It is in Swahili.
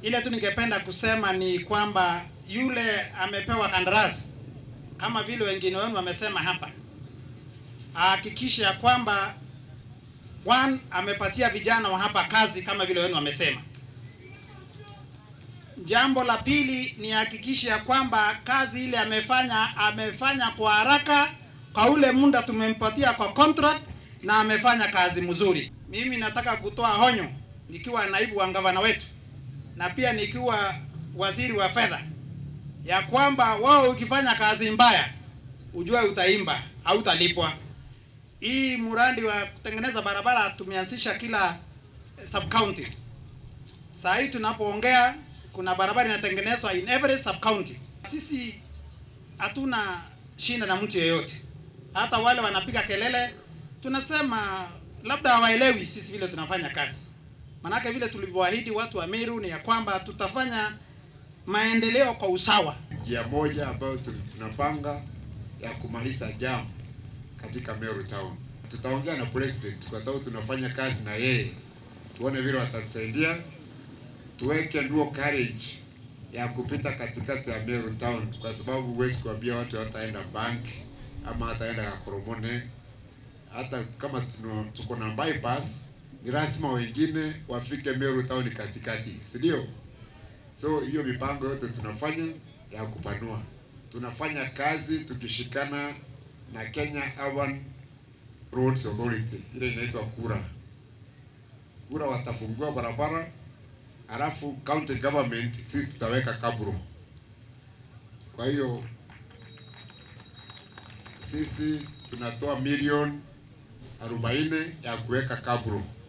Ile tu ningependa kusema ni kwamba yule amepewa kandarasi kama vile wengine wenu wamesema hapa, ahakikishe ya kwamba one, amepatia vijana wa hapa kazi kama vile wenu wamesema. Jambo la pili ni hakikishe ya kwamba kazi ile amefanya amefanya kwa haraka kwa ule muda tumempatia kwa contract na amefanya kazi mzuri. Mimi nataka kutoa honyo nikiwa naibu wa gavana wetu na pia nikiwa waziri wa fedha ya kwamba wao ukifanya kazi mbaya ujue utaimba au utalipwa. Hii mradi wa kutengeneza barabara tumeanzisha kila sub county. Saa hii tunapoongea kuna barabara inatengenezwa in every sub county. Sisi hatuna shinda na mtu yeyote, hata wale wanapiga kelele tunasema labda hawaelewi sisi vile tunafanya kazi. Manake vile tulivyoahidi watu wa Meru ni ya kwamba tutafanya maendeleo kwa usawa. njia moja ambayo tu- tunapanga ya kumaliza jam katika Meru Town. Tutaongea na president kwa sababu tunafanya kazi na yeye, tuone vile watatusaidia, tuweke nduo carriage ya kupita katikati ya Meru Town, kwa sababu huwezi kuambia watu wataenda bank ama hataenda Kakoromone. Hata kama tuno- tuko na bypass, ni lazima wengine wafike Meru Town katikati, si ndio? So hiyo mipango yote tunafanya ya kupanua, tunafanya kazi tukishikana na Kenya Urban Roads Authority, ile inaitwa KURA. KURA watafungua barabara, halafu county government sisi tutaweka kabro. Kwa hiyo sisi tunatoa milioni arobaini ya kuweka kabro